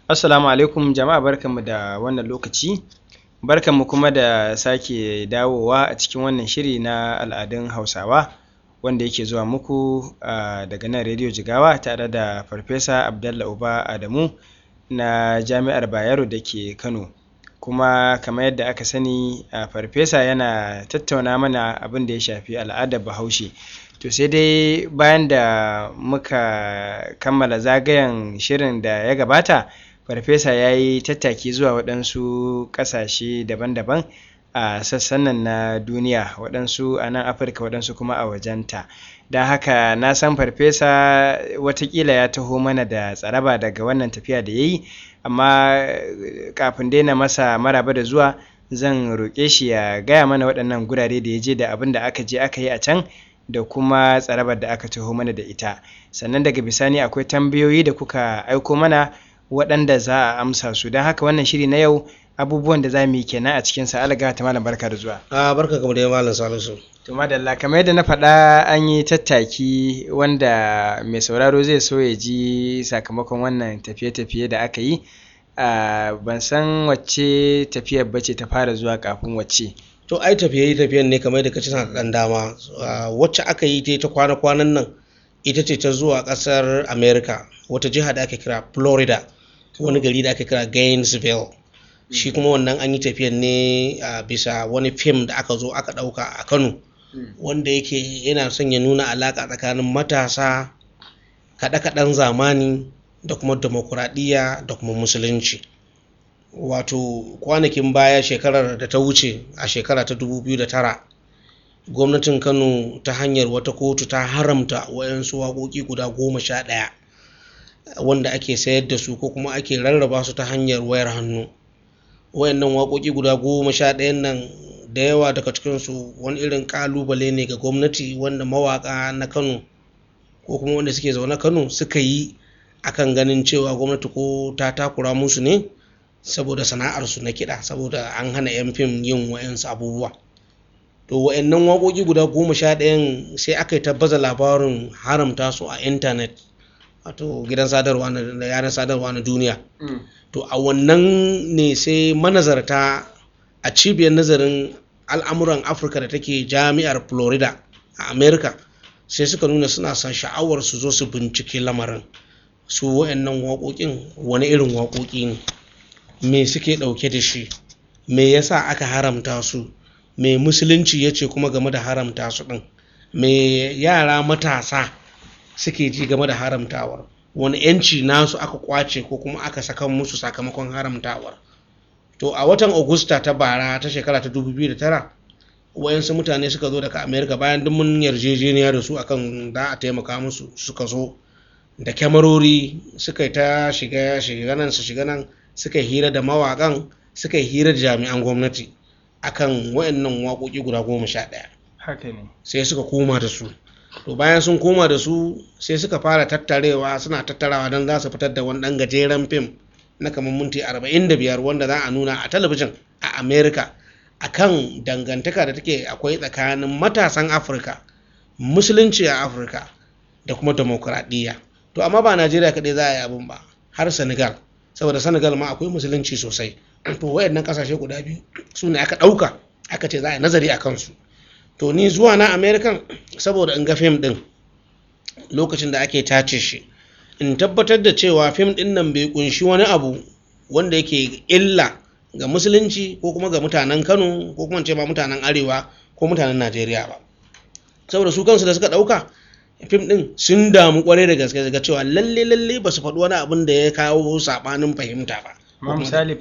Assalamu alaikum jama'a barkanmu da wannan lokaci barkanmu kuma da sake dawowa a cikin wannan shiri na al'adun Hausawa wanda yake zuwa muku uh, daga nan rediyo Jigawa tare da Farfesa Abdallah Uba Adamu na Jami'ar Bayero da ke Kano kuma kamar yadda aka sani uh, Farfesa yana tattauna mana abin da ya shafi al'adar Bahaushe to sai dai bayan da muka kammala zagayen shirin da ya gabata farfesa ya yi tattaki zuwa waɗansu ƙasashe daban-daban a sassan nan na duniya waɗansu a nan afirka waɗansu kuma a wajenta don haka na san farfesa watakila ya taho mana da tsaraba daga wannan tafiya da ya yi amma kafin daina masa maraba da zuwa zan roƙe shi ya gaya mana waɗannan gurare da ya je da abin da aka je aka yi a can da kuma tsarabar da aka taho mana da ita sannan daga bisani akwai tambayoyi da kuka aiko mana waɗanda za a amsa su don haka wannan shiri na yau abubuwan da za mu yi kenan a cikin sa alaga ta malam barka da zuwa a barka kamar da malam salisu to madalla kamar yadda na faɗa an yi tattaki wanda mai sauraro zai so ya ji sakamakon wannan tafiye-tafiye da aka yi ban san wacce tafiyar bace ta fara zuwa kafin wacce to ai tafiye tafiyen ne kamar da kace suna da dama wacce aka yi ta kwana-kwanan nan ita ce ta zuwa ƙasar america wata jiha da ake kira florida wani gari da aka kira Gainesville shi kuma wannan an yi tafiyan ne a bisa wani fim da aka zo aka ɗauka a Kano wanda yake yana son ya nuna alaƙa tsakanin matasa kaɗe-kaɗen zamani da kuma demokuraɗiyya da kuma musulunci wato kwanakin baya shekarar da ta wuce a shekara ta 2009 gwamnatin kano ta hanyar wata kotu ta haramta wayansu waƙoƙi guda goma sha ɗaya wanda ake sayar da su ko kuma ake rarraba su ta hanyar wayar hannu wayannan waƙoƙi guda goma sha ɗayan nan da yawa daga cikinsu wani irin ƙalubale ne ga gwamnati wanda mawaƙa na kano ko kuma wanda suke zaune kano suka yi akan ganin cewa gwamnati ko ta takura musu ne saboda sana'arsu na kiɗa saboda an hana 'yan fim yin wayansu abubuwa to wayannan waƙoƙi guda goma sha ɗayan sai aka yi tabbaza labarin haramta su a intanet wato gidan sadarwa na yanar sadarwa na duniya to a wannan ne sai manazarta a cibiyar nazarin al'amuran afirka da take jami'ar florida a america sai suka nuna suna son sha'awar su zo su bincike lamarin su wa'annan waƙoƙin wani irin waƙoƙi ne me suke ɗauke da shi me yasa aka haramta su me musulunci ya ce kuma game da haramta su ɗin me yara matasa suke ji game da haramtawar wani yanci nasu aka kwace ko kuma aka saka musu sakamakon haramtawar to a watan augusta ta bara ta shekara ta 2009 wayansu mutane suka zo daga america bayan duk mun yarjejeniya da su akan da a taimaka musu suka zo da kyamarori suka ta shiga shiga nan su shiga nan suka hira da mawakan suka hira da jami'an gwamnati akan wayannan waƙoƙi guda goma sha ɗaya haka ne sai suka koma da su to bayan sun koma da su sai suka fara tattarewa suna tattarawa don za su fitar da wani ɗan gajeren fim na kamar minti 45 wanda za a nuna a talabijin a america akan dangantaka da take akwai tsakanin matasan afirka musulunci a afirka da kuma demokuraɗiyya to amma ba najeriya kaɗai za a yi abin ba har senegal saboda senegal ma akwai musulunci sosai to wayannan ƙasashe guda biyu su ne aka ɗauka aka ce za a yi nazari a kansu to ni zuwa na american saboda in ga fim din lokacin da ake tace shi in tabbatar da cewa fim din nan bai kunshi wani abu wanda yake illa ga musulunci ko kuma ga mutanen kano ko kuma ce ma mutanen arewa ko mutanen najeriya ba saboda su kansu da suka dauka fim din sun damu kwarai da gaske ga cewa lalle lalle ba su faɗi wani abin da ya kawo saɓanin fahimta ba amma misali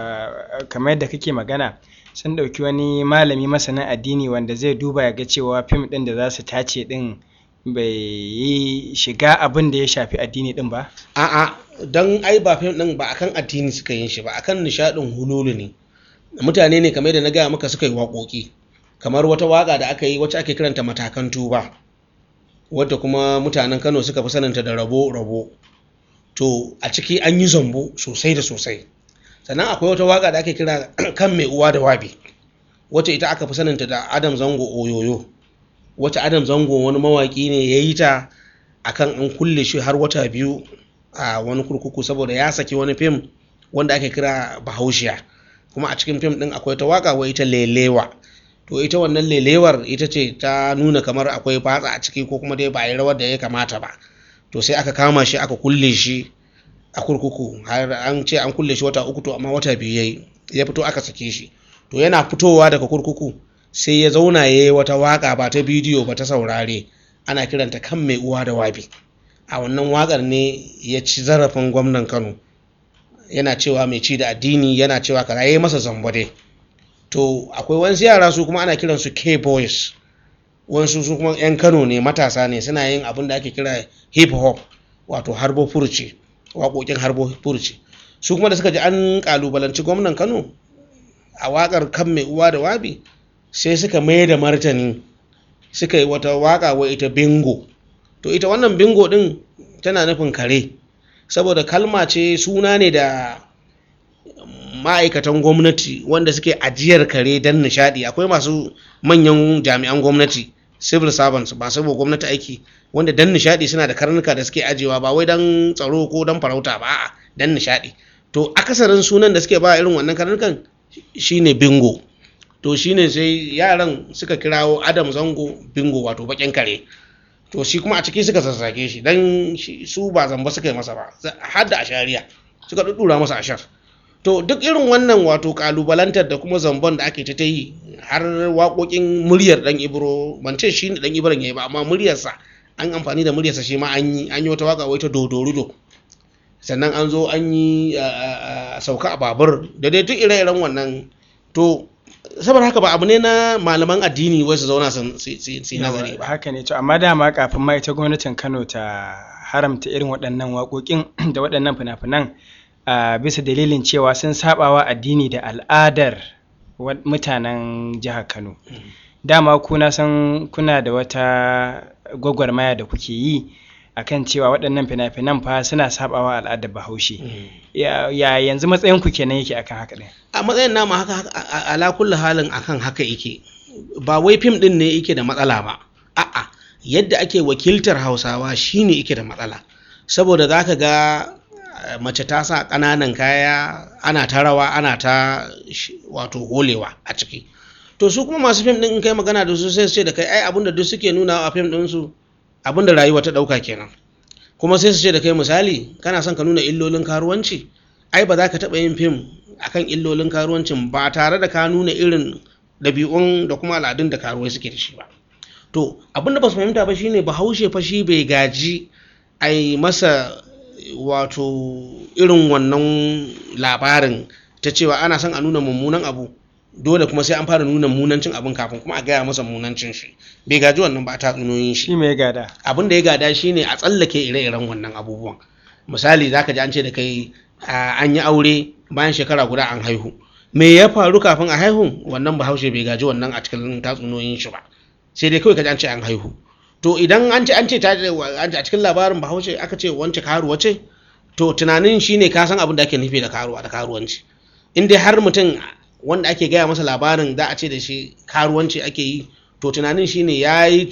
kamar yadda kake magana sun ɗauki wani malami masanin addini wanda zai duba ya ga cewa fim ɗin da za su tace ɗin bai yi shiga abin da ya shafi addini ɗin ba? A'a, don ai ba fim ɗin ba akan addini suka yin shi ba akan nishaɗin hululu ne. Mutane ne kamar da na gaya maka suka yi waƙoƙi, kamar wata waƙa da aka yi wacce ake kiranta matakan tuba, wadda kuma mutanen Kano suka fi saninta da rabo-rabo. To, a ciki an yi zambo sosai da sosai. sannan akwai wata waka da ake kira kan mai uwa da wabi wacce ita aka fi saninta da adam zango oyoyo wacce adam zango wani mawaki ne ya yi ta akan an kulle shi har wata biyu a wani kurkuku saboda ya saki wani fim wanda ake kira bahaushiya kuma a cikin fim din akwai ta waka wai ita lelewa to ita wannan lelewar ita ce ta nuna kamar akwai fatsa a ciki ko kuma dai ba a yi rawar da ya kamata ba to sai aka kama shi aka kulle shi a kurkuku har an ce an kulle shi wata uku to amma wata biyu yayi ya fito aka sake shi to yana fitowa daga kurkuku sai ya zauna ya yi wata waka ba ta bidiyo ba ta saurare ana kiranta kan mai uwa da wabi a wannan wakar ne ya ci zarafin gwamnan kano yana cewa mai ci da addini yana cewa kaza ya yi masa zambade to akwai wasu yara su kuma ana kiransu k-boys wasu su kuma 'yan kano ne matasa ne suna yin abin da ake kira hip hop wato harbo furci waƙoƙin harbo furci su kuma da suka ji an ƙalubalanci gwamnan kano a waƙar kan mai uwa da wabi sai suka mai da martani suka yi wata waƙa wa ita bingo to ita wannan bingo ɗin tana nufin kare saboda kalma ce suna ne da ma'aikatan gwamnati wanda suke ajiyar kare don nishadi akwai masu manyan jami'an gwamnati civil servants masu wa gwamnati aiki wanda don nishadi suna da karnuka da suke ajiyewa ba wai don tsaro ko don farauta ba a'a don nishadi to akasarin sunan da suke ba irin wannan karnukan shine bingo to shine sai yaran suka kirawo adam zango bingo wato bakin kare to shi kuma a ciki suka sassake shi dan su ba zamba suka yi masa ba har da ashariya suka dudura masa ashar to duk irin wannan wato kalubalantar da kuma zambon da ake ta yi har waƙoƙin muryar dan ibro ban ce shi dan ibron yayi ba amma muryarsa an amfani da muryarsa shi ma an yi an yi wata waka wai ta dodorudo sannan an zo an yi sauka a babur da dai duk ire-iren wannan to saboda haka ba abu ne na malaman addini wai su zauna su nazari ba haka ne to amma dama kafin ma ita gwamnatin Kano ta haramta irin waɗannan waƙoƙin da waɗannan fina-finan a bisa dalilin cewa sun sabawa addini da al'adar mutanen jihar Kano dama kuna san kuna da wata gwagwarmaya da kuke yi akan cewa waɗannan fina-finan fa suna sabawa al'adar bahaushe ya yanzu matsayin ku kenan yake akan haka ɗin a matsayin nama haka ala kulli halin akan haka yake ba wai fim ɗin ne yake da matsala ba a'a yadda ake wakiltar hausawa shine yake da matsala saboda za ka ga mace ta sa ƙananan kaya ana ta rawa ana ta wato holewa a ciki to su kuma masu fim ɗin in kai magana da su sai su ce da kai ai abinda duk suke nuna a fim ɗinsu abin da rayuwa ta ɗauka kenan kuma sai su ce da kai misali kana son ka nuna illolin karuwanci ai ba za ka taɓa yin fim akan illolin karuwancin ba tare da ka nuna irin ɗabi'un da kuma al'adun da karuwai suke da shi ba to abin da ba su fahimta ba shine bahaushe fa shi bai gaji a yi masa wato irin wannan labarin ta cewa ana son a nuna mummunan abu dole kuma sai an fara nuna munancin abin kafin kuma a gaya masa munancin shi bai gaji wannan ba ta tsunoyin shi shi mai gada abin da ya gada shine a tsallake ire-iren wannan abubuwan misali zaka ji an ce da kai an yi aure bayan shekara guda an haihu me ya faru kafin a haihu wannan bahaushe bai gaji wannan a cikin tatsuniyoyin shi ba sai dai kawai ka ji an ce an haihu to idan an ce an ce a cikin labarin bahaushe aka ce wance karuwa ce to tunanin shine ka san abin da ake nufi da karuwa da karuwanci in dai har mutum wanda ake gaya masa labarin za a ce da shi karuwanci ake yi to tunanin shine ya yi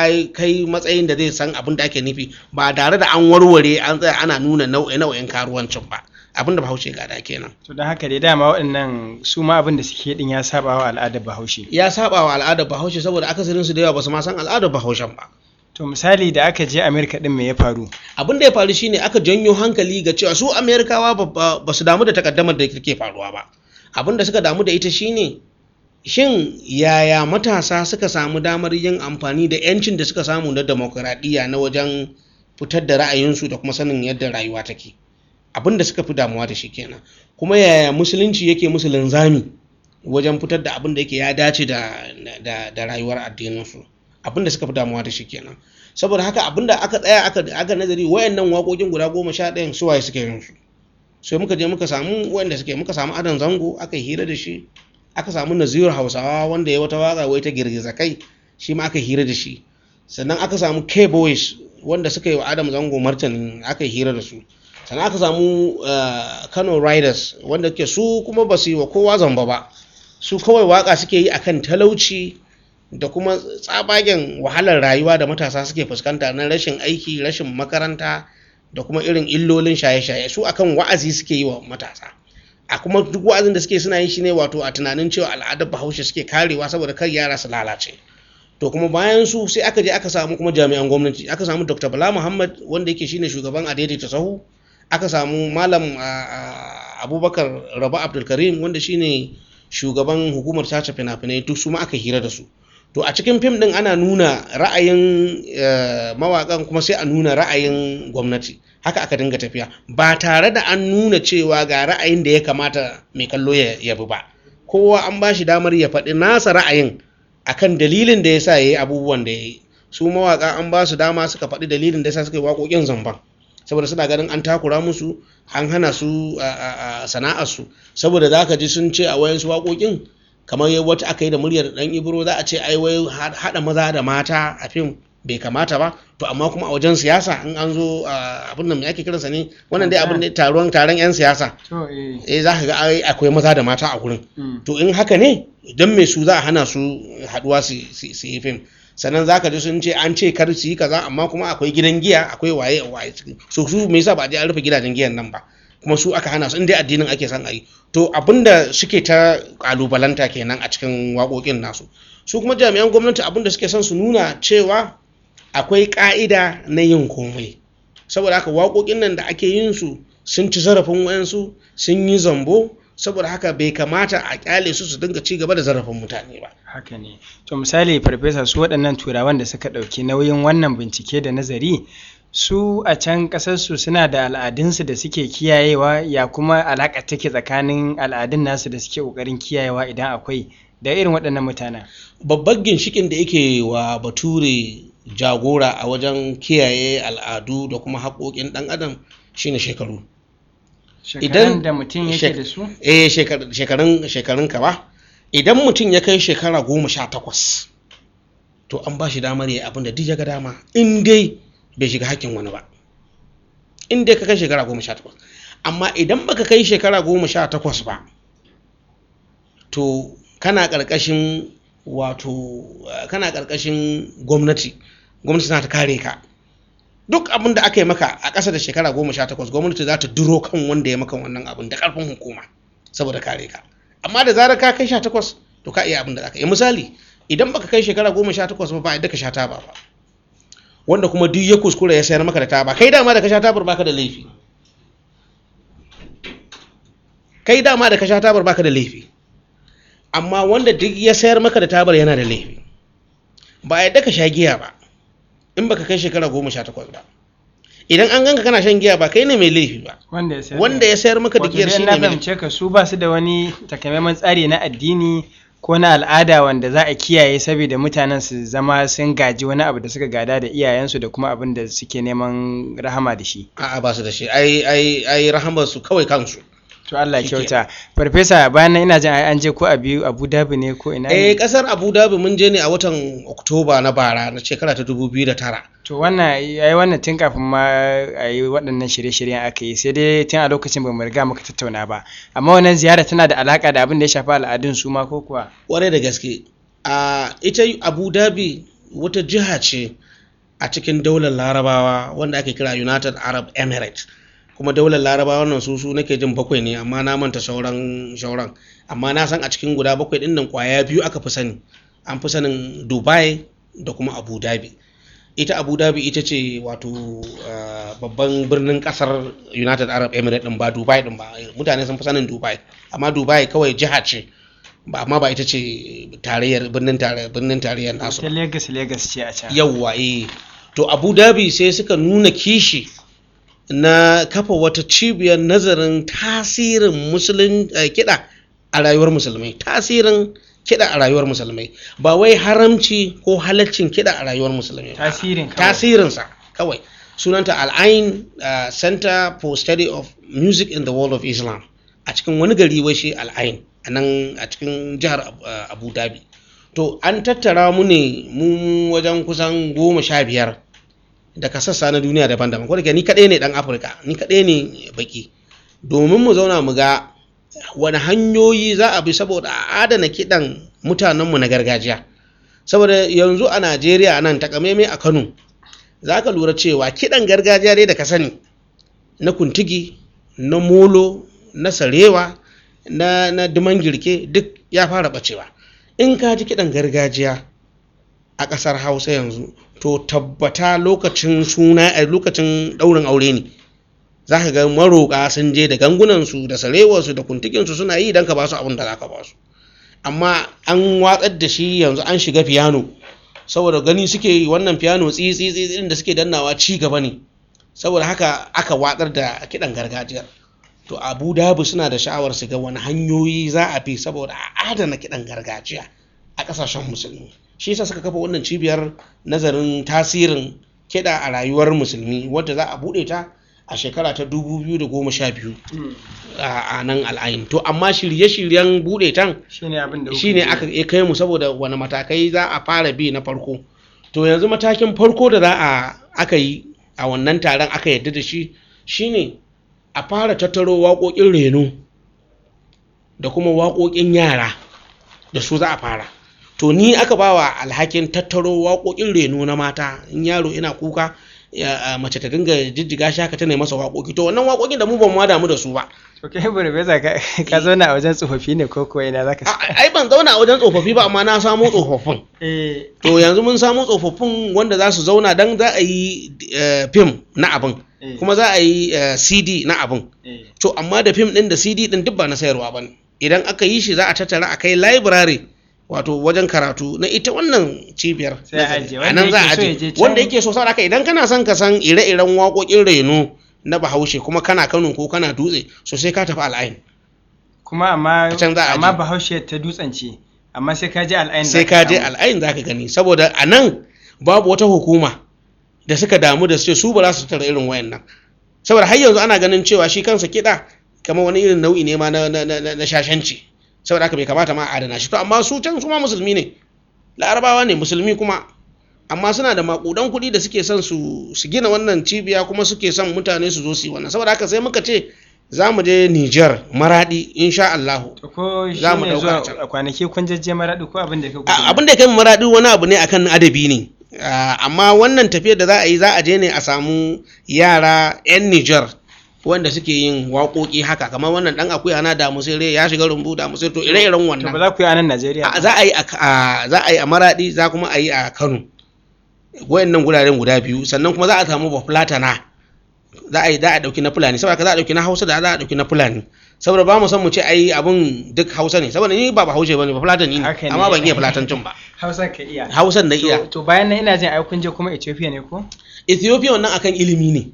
kai matsayin da zai san abin da ake nufi ba tare da an warware an tsaya ana nuna nau'in karuwancin ba abin da bahaushe gada kenan to don haka dai dama waɗannan su ma abin da suke din ya saba wa al'adar bahaushe ya saba wa al'adar bahaushe saboda akasarin su da yawa ba su ma san al'adar bahaushen ba to misali da aka je amerika din me ya faru abin da ya faru shine aka janyo hankali ga cewa su amerikawa ba su damu da takaddamar da ke faruwa ba abin da suka damu da ita shine shin yaya matasa suka samu damar yin amfani da 'yancin da suka samu na demokuraɗiyya na wajen fitar da ra'ayinsu da kuma sanin yadda rayuwa take abin da suka fi damuwa da shi kenan kuma yaya musulunci yake musu linzami wajen fitar da abin da yake ya dace da, da, da rayuwar addininsu abin da suka fi damuwa da shi kenan saboda haka abin da aka tsaya aka, aka nazari wayannan waƙoƙin guda goma sha ɗayan suwaye suke yin su sai muka je muka samu wanda suke muka samu adan zango aka hira da shi aka samu nazir hausawa wanda ya wata waka wai ta girgiza kai shi ma aka hira da shi sannan aka samu k boys wanda suka yi wa adam zango martanin aka hira da su sannan aka samu kano riders wanda ke su kuma ba su yi wa kowa zamba ba su kawai waka suke yi akan talauci da kuma tsabagen wahalar rayuwa da matasa suke fuskanta na rashin aiki rashin makaranta da kuma irin illolin shaye-shaye su akan wa'azi suke yi wa matasa a kuma duk wa'azin da suke suna yin shi ne wato a tunanin cewa al'adar bahaushe suke karewa saboda kar yara su lalace to kuma bayan su sai aka je aka samu kuma jami'an gwamnati aka samu dr bala muhammad wanda yake shine shugaban adaidaita sahu aka samu malam abubakar raba abdulkarim wanda shine shugaban hukumar tace fina-finai duk su ma aka hira da su to a cikin fim din ana nuna ra'ayin mawakan kuma sai a nuna ra'ayin gwamnati haka aka dinga tafiya ba tare da an nuna cewa ga ra'ayin da ya kamata mai kallo ya bi ba kowa an ba shi damar ya faɗi nasa ra'ayin akan dalilin da ya sa ya yi abubuwan da ya yi su mawaka an ba su dama suka faɗi dalilin da ya sa suka yi waƙoƙin zamban saboda suna ganin an takura musu an hana su sana'arsu saboda za ka ji sun ce a wayansu waƙoƙin kamar wata aka yi da muryar dan ibro za a ce ai wai haɗa maza da mata a fim bai kamata ba to amma kuma a wajen siyasa in an zo abin nan ake kiransa ne wannan dai abin da taron taron yan siyasa eh za ka ga akwai maza da mata a gurin to in haka ne don me su za a hana su haɗuwa su yi fim sannan za ka ji sun ce an ce kar su yi kaza amma kuma akwai gidan giya akwai waye waye so su me yasa ba a je an rufe gidajen giyan nan ba kuma su aka hana su in dai addinin ake son a yi to abinda suke ta kalubalanta kenan a cikin waƙoƙin nasu su kuma jami'an gwamnati abinda suke son su nuna cewa akwai ƙa'ida na yin komai saboda haka waƙoƙin nan da ake yin su sun ci zarafin wayansu sun yi zambo saboda haka bai kamata a kyale su su dinga ci gaba da zarafin mutane ba haka ne to misali farfesa su waɗannan turawan da suka ɗauki nauyin wannan bincike da nazari su a can ƙasarsu suna da al'adunsu da suke kiyayewa ya kuma alaƙa take tsakanin al'adun nasu da suke ƙoƙarin kiyayewa idan akwai da irin waɗannan mutanen babban ginshikin da yake wa bature jagora a wajen kiyaye al'adu da kuma haƙoƙin ɗan adam shine shekaru shekarun da mutum yake da su eh shekarun shekarun ka ba idan mutum ya kai shekara goma sha takwas to an ba shi damar ya abin da duk ya ga dama in dai bai shiga hakkin wani ba in dai ka kai shekara goma sha takwas amma idan baka kai shekara goma sha takwas ba to kana ƙarƙashin wato kana ƙarƙashin gwamnati gwamnati na ta kare ka duk abin da aka yi maka a ƙasa da shekara goma sha takwas gwamnati za ta duro kan wanda ya maka wannan abin da ƙarfin hukuma saboda kare ka amma da zarar ka kai sha takwas to ka iya abin da aka yi misali idan baka kai shekara goma sha takwas ba ba yadda ka sha taba ba wanda kuma duk ya kuskura ya sayar maka da taba kai dama da ka sha tabar baka da laifi kai dama da ka sha tabar baka da laifi amma wanda duk ya sayar maka da tabar yana da laifi ba a yadda ka sha giya ba in baka kai shekara goma sha takwas ba idan an ganka kana shan giya ba kai ne mai laifi ba wanda ya sayar maka da giyar shi ne mai laifi ka su ba su da wani takamaiman tsari na addini ko na al'ada wanda za a kiyaye saboda mutanen su zama sun gaji wani abu da suka gada da iyayensu da kuma abin da suke neman rahama da shi a'a ba su da shi ai ai ai rahamar su kawai kansu to Allah kyauta farfesa bayan nan ina jin ai an je ko a biyu Abu Dhabi ne ko ina eh kasar Abu Dhabi mun je ne a watan Oktoba na bara na shekara ta 2009 to wannan yayi wannan tun kafin ma a yi waɗannan shirye-shiryen aka yi sai dai tun a lokacin ba mu riga muka tattauna ba amma wannan ziyara tana da alaka da abin da ya shafi al'adun su ma ko kuwa kwarai da gaske a ita Abu Dhabi wata jiha ce a cikin daular Larabawa wanda ake kira United Arab Emirates kuma daular larabawa wannan su su nake jin bakwai ne amma na manta sauran sauran amma na san a cikin guda bakwai din nan kwaya biyu aka fi sani an fi sanin dubai da kuma abu dhabi ita abu dhabi ita ce wato babban birnin kasar united arab emirates din ba dubai din ba mutane sun fi sanin dubai amma dubai kawai jiha ce ba amma ba ita ce tarayyar birnin tarayyar nasu ta lagos lagos ce a can yawwa eh to abu dhabi sai suka nuna kishi na kafa wata cibiyar nazarin tasirin musulun kiɗa a rayuwar musulmai tasirin kiɗa a rayuwar musulmai ba wai haramci ko halaccin kiɗa a rayuwar musulmai tasirin tasirinsa kawai sunanta al'ain uh, center for study of music in the world of islam a cikin wani gari wai shi al'ain a nan a cikin jihar uh, abu dhabi to an tattara mu ne mu wajen kusan goma sha biyar daga sassa na duniya daban-daban ko da ni kaɗai ne ɗan afirka ni kaɗai ne baki domin mu zauna mu ga wani hanyoyi za a bi saboda a adana kiɗan mutanenmu na gargajiya saboda yanzu a najeriya nan takamaimai a kano za ka lura cewa kiɗan gargajiya dai da ka sani na kuntigi na molo na sarewa na, na duman girke duk ya fara bacewa in ka ji kiɗan gargajiya a ƙasar hausa yanzu to tabbata lokacin suna a lokacin ɗaurin aure ne za ka ga maroƙa sun je da gangunansu da sarewarsu da kuntikinsu suna yi don ka ba su abin da za ka ba su amma an watsar da shi yanzu an shiga fiyano saboda gani suke yi wannan fiyano tsitsi da suke dannawa ci gaba ne saboda haka aka watsar da kiɗan gargajiyar to abu dhabi suna da sha'awar su ga wani hanyoyi za a bi saboda a adana kiɗan gargajiya a ƙasashen musulmi shi yasa suka kafa wannan cibiyar nazarin tasirin kiɗa a rayuwar musulmi wadda za a buɗe ta a shekara ta 2012 a nan al'ayin to amma shirye-shiryen buɗe tan shine abin da shine aka iya kai mu saboda wani matakai za a fara bi na farko to yanzu matakin farko da za a aka yi a wannan taron aka yadda da shi shine a fara tattaro waƙoƙin reno da kuma waƙoƙin yara da su za a fara to ni aka ba wa alhakin tattaro waƙoƙin reno na mata in yaro ina kuka mace ta dinga jijjiga shi haka ta masa waƙoƙi to wannan waƙoƙin da mu ban ma damu da su ba to kai burbeza ka zauna a wajen tsofaffi ne ko kuwa ina zaka ai ban zauna a wajen tsofaffi ba amma na samo tsofaffin to yanzu mun samo tsofaffin wanda za su zauna dan za a yi fim na abin kuma za a yi cd na abin to amma da fim din da cd din duk ba na sayarwa ba idan aka yi shi za a tattara a kai library wato wajen karatu na ita wannan cibiyar a nan za a aje wanda yake so saboda idan kana son ka san ire-iren waƙoƙin reno na bahaushe kuma kana kano ko kana dutse so sai ka tafi al'ayin kuma amma amma bahaushe ta dutsen ce amma sai ka je al'ayin sai ka je al'ayin za ka gani saboda a nan babu wata hukuma da suka damu da su su ba za su tara irin wayannan saboda har yanzu ana ganin cewa shi kansa kiɗa kamar wani irin nau'i ne ma na shashanci saboda haka bai kamata ma a adana shi to amma su can su ma musulmi ne larabawa ne musulmi kuma amma suna da makudan kuɗi da suke son su gina wannan cibiya kuma suke son mutane su zo su yi wannan saboda haka sai muka ce za mu je Niger maradi insha Allah ko za mu zuwa kwanaki kun je maradi ko abin da ka abin da kai maradi wani abu ne akan adabi ne amma wannan tafiyar da za a yi za a je ne a samu yara 'yan Niger wanda suke yin waƙoƙi haka kamar wannan dan akuya na da musire ya shiga rumbu da musire to ire-iren wannan to ba za ku yi a nan Najeriya za a yi a za a yi a Maradi za kuma a yi a Kano wayannan guraren guda biyu sannan kuma za a samu bafulatana za a yi za a dauki na Fulani saboda za a dauki na Hausa da za a dauki na Fulani saboda ba mu san mu ce ai abun duk Hausa ne saboda ni ba Bahaushe bane ba Fulatani ne amma ban iya Fulatancin ba Hausan ka iya Hausan na iya to bayan nan ina jin ai kun je kuma Ethiopia ne ko Ethiopia wannan akan ilimi ne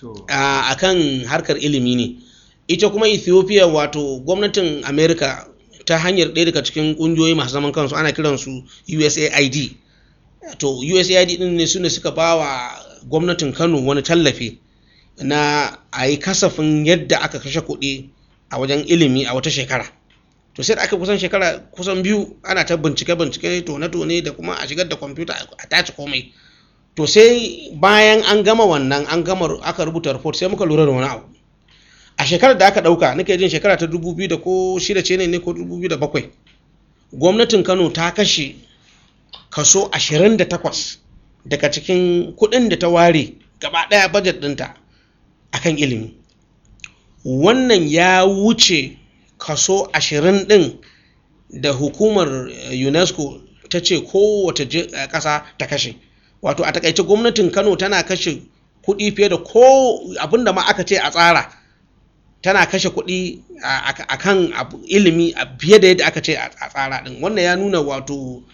a kan harkar ilimi ne ita kuma ethiopia wato gwamnatin america ta hanyar ɗaya daga cikin ƙungiyoyi masu zaman kansu ana kiransu usaid to usaid ɗin ne su ne suka ba wa gwamnatin kano wani tallafi na a yi kasafin yadda aka kashe kuɗi a wajen ilimi a wata shekara to sai da aka kusan shekara kusan biyu ana ta bincike bincike tone-tone da kuma a shigar da kwamfuta a tace komai to sai bayan an gama wannan an gama aka rubuta report sai muka lura da wani abu a shekarar da aka dauka nake jin shekara ta 2000 da ko shida ce ne ko 2007 gwamnatin Kano ta kashe kaso 28 daga cikin kuɗin da ta ware gaba ɗaya budget ɗinta akan ilimi wannan ya wuce kaso 20 ɗin da hukumar UNESCO ta ce kowace ƙasa ta kashe wato a takaice gwamnatin kano tana kashe kuɗi fiye da ko abinda ma aka ce a tsara tana kashe kuɗi a kan ilimi fiye da yadda aka ce a tsara ɗin wannan ya nuna wato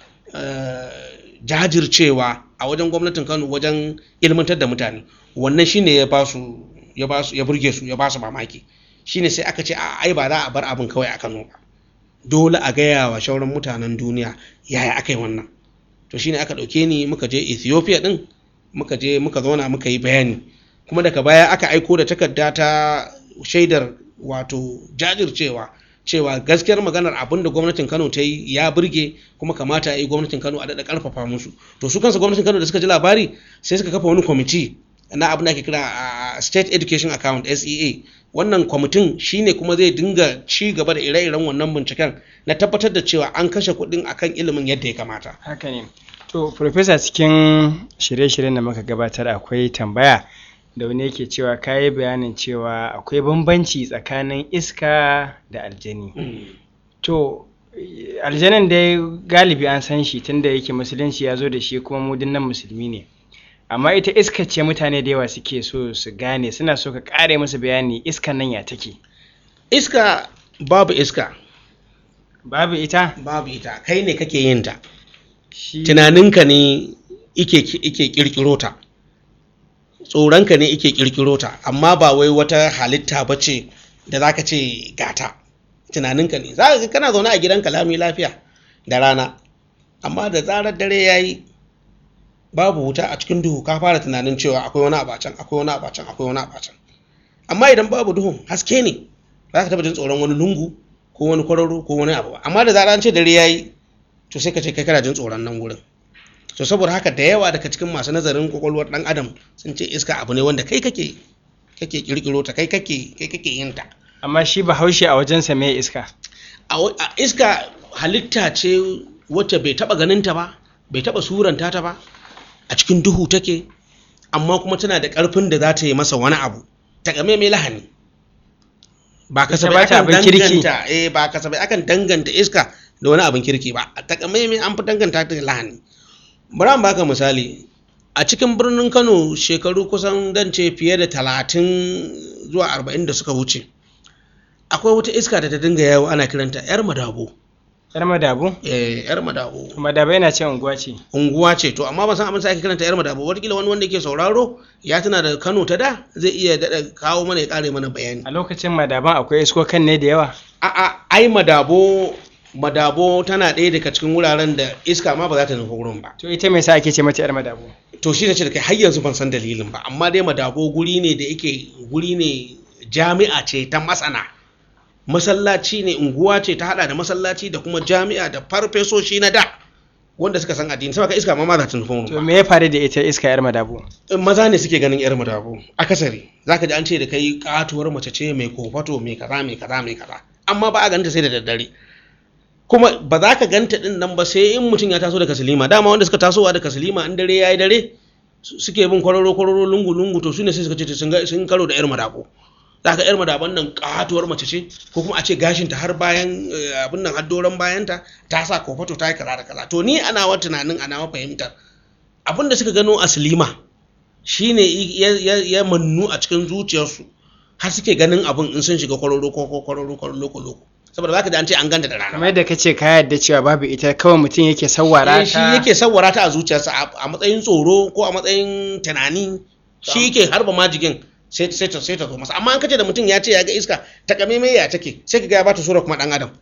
jajircewa a wajen gwamnatin kano wajen ilmantar da mutane wannan shine ya ba su ya ba su ya burge su ya ba su mamaki shine sai aka ce a ai ba za a bar abin kawai a kano ba dole a gaya wa shauran mutanen duniya yaya aka yi wannan to shine aka ɗauke ni muka je ethiopia ɗin muka je muka zauna muka yi bayani kuma daga baya aka aiko da takarda ta shaidar wato jajircewa cewa gaskiyar maganar abin da gwamnatin kano ta yi ya burge kuma kamata yi gwamnatin kano a daɗa ƙarfafa musu to su kansu gwamnatin kano da suka ji labari sai suka kafa wani kwamiti na abin da ake kira state education account sea wannan kwamitin shine kuma zai dinga ci gaba da ire-iren wannan binciken na tabbatar da cewa an kashe kuɗin akan ilimin yadda ya kamata haka ne to professor cikin shirye-shiryen da muka gabatar akwai tambaya da wani yake cewa ka yi bayanin cewa akwai bambanci tsakanin iska da aljani to eh, aljanin dai galibi an san shi tunda yake musulunci ya zo da shi kuma mu dinnan musulmi ne amma ita iska ce mutane da yawa suke so su gane suna so ka kare musu bayani iskan nan ya take iska babu iska babu ita babu ita kai ne kake yin ta shi tunaninka ne ike ike kirkiro ta tsoronka ne ike kirkiro ta amma ba wai wata halitta ba ce da za ka ce gata tunaninka ne za ka ga kana zaune a gidanka lami lafiya da rana amma da zarar dare ya yi babu wuta a cikin duhu ka fara tunanin cewa akwai wani abacan akwai wani abacan akwai wani abacan amma idan babu duhun haske ne ba ka taba jin tsoron wani lungu ko wani kwararo ko wani abu ba amma da zarar an ce dare ya yi to sai ka ce kai kana jin tsoron nan gurin to saboda haka da yawa daga cikin masu nazarin kwakwalwar dan adam sun ce iska abu ne wanda kai kake kake kirkiro ta kai kake kai kake yin ta amma shi bahaushe a wajensa me iska a wa- a iska halitta ce wacce bai taba ganin ta ba bai taba suranta ta ba a cikin duhu take amma kuma tana da karfin da za ta yi masa wani abu ta game mai lahani ba kasafai ba ta akan abin kirki. danganta eh ba kasafai akan danganta iska da wani abin kirki ba ta game mai an fi danganta ta da lahani bari an baka misali a cikin birnin kano shekaru kusan dan ce fiye da talatin zuwa arba'in da suka wuce akwai wata iska da ta dinga yawo ana kiranta yar madabo yar madabu eh yar madabo madaba yana ce unguwa ce unguwa ce to amma ban san abin sa ake kiranta yar madabo wataƙila wani wanda yake sauraro ya tana da kano ta da zai iya daɗa kawo mana ya ƙare mana bayani a lokacin madaban akwai iskokan ne da yawa a'a ai madabo madabo tana ɗaya daga cikin wuraren da iska ma ba za ta nufi wurin ba to ita me sa ake ce mata yar madabu to shi ne ce da kai har yanzu ban san dalilin ba amma dai madabo guri ne da yake guri ne jami'a ce ta masana masallaci ne unguwa ce ta hada da masallaci da kuma jami'a da farfesoshi na da wanda suka san addini saboda iska ma ma za ta nufi wurin to ba me ya faru da ita iska yar madabu maza ne suke ganin yar madabo akasari zaka ji an ce da kai katuwar mace ce mai kofato mai kaza mai kaza mai kaza amma ba a ganta sai da daddare kuma ba za ka ganta din nan ba sai in mutum ya taso daga silima dama wanda suka tasowa daga silima in dare yayi dare su- suke bin kwararo kwararo lungu lungu to su ne sai suka ce sun ga- sun karo da yar madabo za ka yar madaban nan katuwar mace ce ko kuma a ce gashinta har bayan eh, abin nan har doron bayanta ta sa kofato ta yi kaza da kaza to ni ana wa tunanin ana wa fahimtar abin da suka gano a silima shine ya, ya, ya mannu a cikin zuciyarsu har suke ganin abin in sun shiga kwararo ko ko kwararo ko loko loko saboda zaka ji an ce an ganta da rana kamar yadda kace ka yarda cewa babu ita kawai mutum yake sawwara Eh, shi ta yake sawwara ta a zuciyarsa a- a matsayin tsoro ko a matsayin tunani shi yake harba majigin sai sai ta sai ta zo masa amma an kace da mutum ya ce ya ga iska ta kame mai ya take sai ka ga ya bata sura kuma dan adam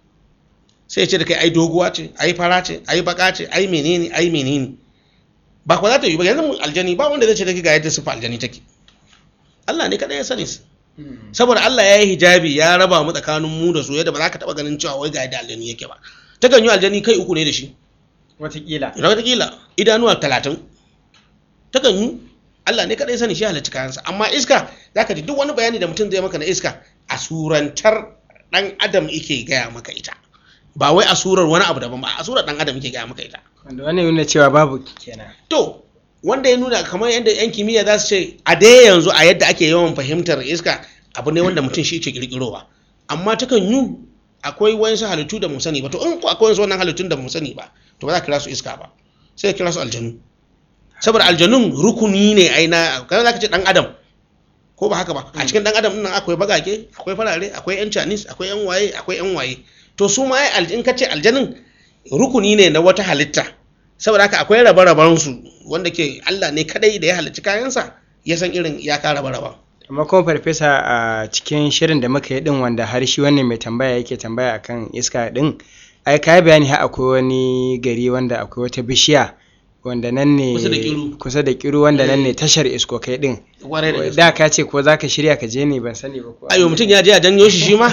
sai ya ce da kai ai doguwa ce ai fara ce ai baka ce ai menene ai menene ba ko za ta yi ba yanzu aljani ba wanda zai ce da kai ga yadda sifa aljani take Allah ne kadai ya sani su Hmm. saboda Allah ya yi hijabi ya raba mu tsakanin mu da su yadda ba za ka taba ganin cewa wai ga yadda aljani yake ba takan yi aljani kai uku ne da shi watakila da watakila idanuwa talatin takan yi Allah ne kaɗai sani shi halarci kayansa amma iska za ka ji duk wani bayani da mutum zai maka na iska a surantar ɗan adam yake gaya maka ita ba wai a surar wani abu daban ba a surar ɗan adam yake gaya maka ita wanda wannan nuna cewa babu kenan to wanda ya nuna kamar yadda yan kimiyya za su ce a dai yanzu a yadda ake yawan fahimtar iska abu ne wanda mutum shi ke kirkirowa amma takan yi akwai wayansu halittu da mu sani ba to in ko akwai wasu wannan halittun da mu sani ba to ba za ka kira su iska ba sai ka kira su aljanu saboda aljanun rukuni ne ai na kamar za ka ce dan adam ko ba haka ba a cikin dan adam nan akwai bagage akwai farare akwai yan chinese akwai yan waye akwai yan waye to su ma ai alj- in ka ce aljanin rukuni ne na wata halitta saboda haka akwai rabe-raben su wanda ke Allah ne kadai da ya halicci kayansa ya san irin ya ka rabe-raben amma kuma farfesa a cikin shirin da muka yi din wanda har shi wannan mai tambaya yake tambaya akan iska din ai ka bayani har akwai wani gari wanda akwai wata bishiya wanda nan ne Kusa da Kiru. kusa da kiru wanda nan ne tashar iskokai din Kwarai da gaske. da ka ce ko zaka shirya ka je ne ban sani ba ko ayo mutum ya je a janyo shi shi ma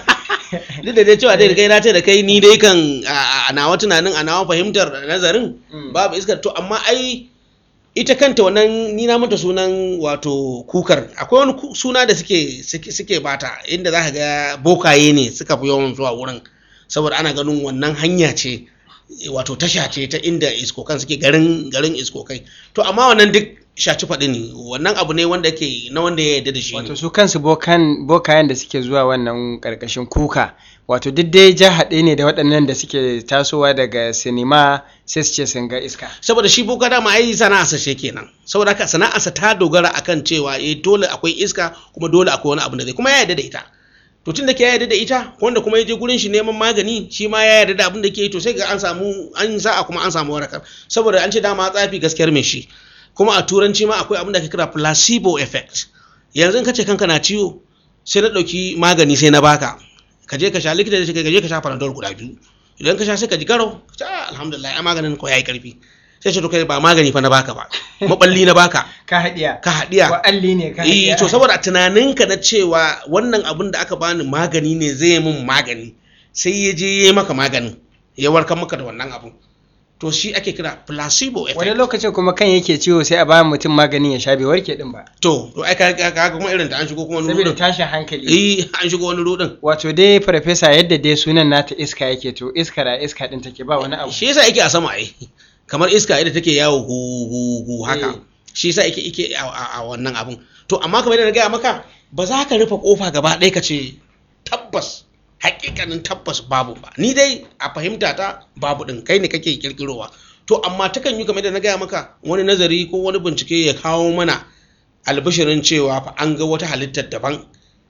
duk da dai cewa dai da kai na ce da kai ni dai kan a a nawa tunanin a nawa fahimtar nazarin Mm. babu iskar to amma ai ita kanta wannan ni na mata sunan wato kukar akwai wani ku- suna da suke suke, suke bata inda za ka ga bokaye ne suka fi yawan zuwa wurin saboda ana ganin wannan hanya ce wato tasha ce ta inda iskokan suke garin garin iskokai to amma wannan duk shaci faɗi ne wannan abu ne wanda yake na wanda ya yarda da shi ne wato su kansu bokan bokayen da suke zuwa wannan karkashin kuka wato duk dai ja haɗe ne da waɗannan da suke tasowa daga sinima sai su ce sun ga iska saboda shi boka dama ai sana'arsa ce kenan saboda haka sana'arsa ta dogara akan cewa eh dole akwai iska kuma dole akwai wani abu da zai kuma ya yarda da ita to tun da ke ya yarda da ita wanda kuma ya je gurin shi neman magani shi ma ya yarda da abin da ke yi to sai ga an samu an sa'a kuma an samu warakar saboda an ce dama tsafi gaskiyar mai shi kuma a turanci ma akwai abin da ake kira placebo effect yanzu in ka ce kanka na ciwo sai na ɗauki magani sai na baka ka je ka sha likita da shi ka je ka sha panadol guda biyu idan ka sha sai ka ji garau ka ce "Ah, alhamdulillah ai maganin ko yayi karfi sai ce to kai ba magani fa na baka ba maballi na baka ka haɗiya ka haɗiya wa alli ne ka eh haɗiya to saboda tunaninka na cewa wannan abin da aka bani magani ne zai yi min magani sai ya je ya yi maka maganin ya warkar maka da wannan abin to shi ake kira placebo wani effect lokacin kuma kan yake ciwo sai a ba mutum maganin ya sha bai warke din ba to to ai ka ka ka kuma irin da an shigo kuma wani saboda rudin tashin hankali eh an shigo wani rudin wato dai farfesa yadda dai sunan nata iska yake to iska da iska din take ba wani abu shi yasa yake a sama ai kamar iska ita take yawo hu hu hu haka Eh. shi yasa yake yake a, a, a wannan abun to amma kamar yadda na gaya maka ba za ka rufe kofa gaba ɗaya ka ce tabbas hakikanin tabbas babu ba ni dai a fahimta ta babu din kai ne kake kirkirowa to amma takan yi kamar yadda na gaya maka wani nazari ko wani bincike ya kawo mana albishirin cewa fa an ga wata halittar daban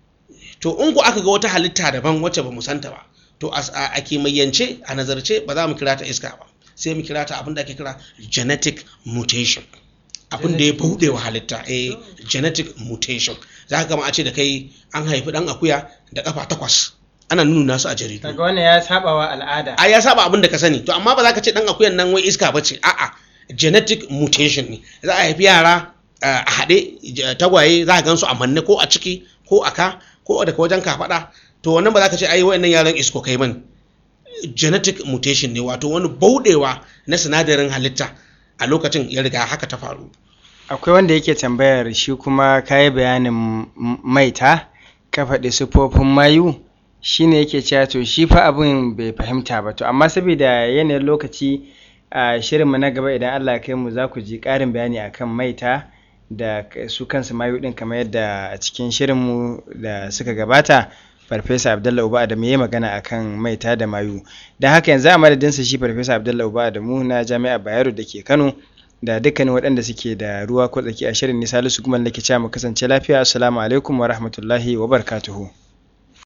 to in ku aka ga wata halitta daban wacce ba mu santa ba to as- a a kimiyyance a nazarce ba za mu kira ta iska ba sai mu kira ta abin da ake kira genetic mutation abin da ya Genetic buɗe wa halitta eh genetic mutation za ka gama a ce da kai an haifi ɗan akuya da kafa takwas ana nuna su a jaridu kaga wannan ya saba wa al'ada a ya saba abin da ka sani to amma ba za ka ce ɗan akuyan nan wai iska ba ce a'a genetic mutation ne za a haifi yara uh, a haɗe j- tagwaye za a gansu a manne ko a ciki ko a ka ko daga wajen kafaɗa to wannan ba za ka ce ai wayannan yaran isko kai bane genetic mutation ne wato wani bauɗewa na sinadarin halitta a lokacin ya riga haka ta faru akwai wanda yake tambayar shi kuma kayi bayanin m- maita ka faɗi sufofin mayu shine yake cewa to shi fa abin bai fahimta ba to amma saboda yanayin lokaci a shirinmu na gaba idan Allah ya kai mu za ku ji ƙarin bayani akan maita da k- su kansu mayu ɗin kamar yadda a cikin shirinmu da suka gabata farfesa abdullahi uba adamu ya yi magana akan maita da mayu don haka yanzu a madadinsa shi farfesa abdullahi uba adamu na jami'ar bayero da ke kano da dukkanin waɗanda suke da ruwa ko tsaki a shirin nisa lusu kuma nake cewa mu kasance lafiya assalamu alaikum wa rahmatullahi wa barakatuhu